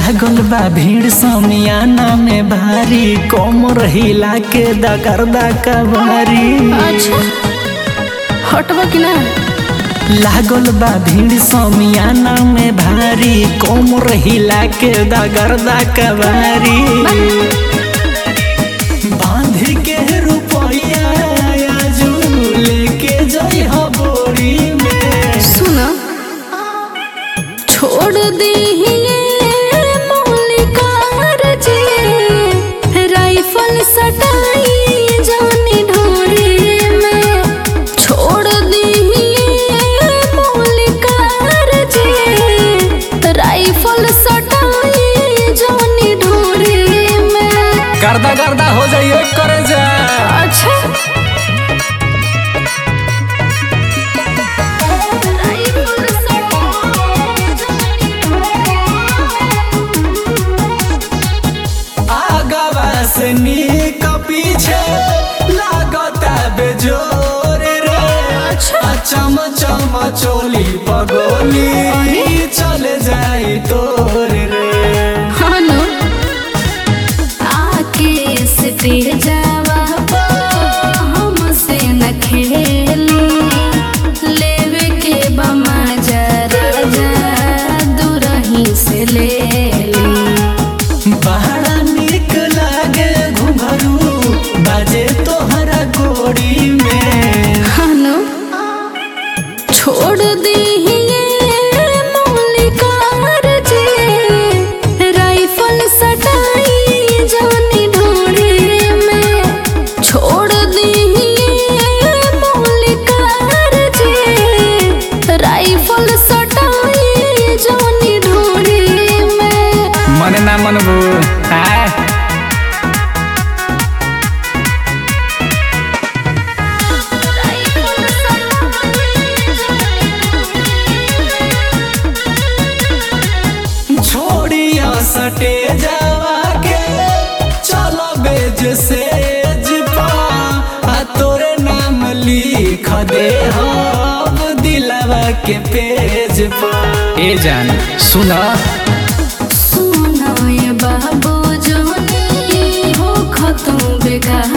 लागल बा भीड़ समियाना में भारी कोमर हिला के दगरदा कबारी अच्छा हटबा कि ना लागल बा भीड़ समियाना में भारी कोमर हिला के दगरदा कबारी बांध के रुपया आजू लेके जई हो बोरी में सुन छोड़ दी मौलिकार जी राइफल सटाई जानी ढोरे में छोड़ दी मौलिकार जी राइफल सटाई जानी ढोरे में गर्दा गर्दा हो जाइए करे जा अच्छा राइफल सटाई जानी आगवा से नीक पीछे लागता बेजोर रे अच्छा। चम चम चोली पगोली चले जाई तोर रे हानो आके स्टेजवा पर हमसे न खेली लेवे के बमा जरा जा दूरही से ले ली बड़ा नीक लागे घुंघरू बाजे तोहरा गोरी में हानो छोड़ दी मौलिकार जी राइफल सटाई जानी ढोरे में छोड़ दी मौलिकार जी राइफल सटाई जानी ढोरे में मन ना मनबू आय राइफल सटाई छोड़िया सटे जावा के चलो बेज से जिपा आ तोरे नाम लिख दे हम दिलवा के पेज पर ए जान सुना सुनाए बाबू जोनी हो खतम बेकार